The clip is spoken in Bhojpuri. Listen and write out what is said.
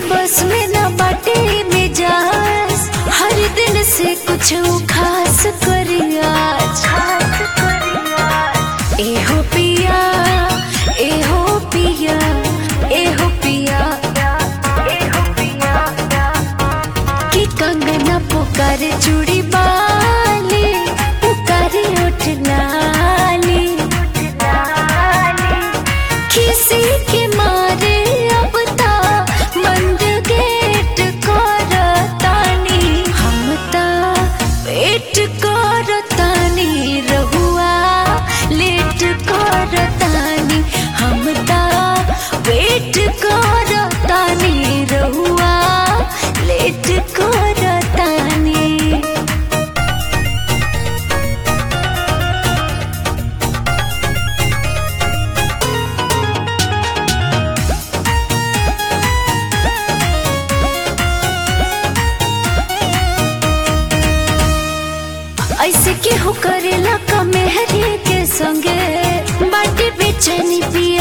बस में न बाटे मिजाज हर दिन से कुछ खास करियाज एहो पिया एहो पिया एहो पिया कि कंगना पुकार चूड़ी बाली पुकार उठ लाली किसी के मारे अब ता बंद गेट करतानी हम ता वेट करतानी रहुआ लेट करतानी हम ता वेट करतानी रहुआ लेट करतानी ऐसे के हो करेला का मेहरी के संगे बाटी बेचैनी पिया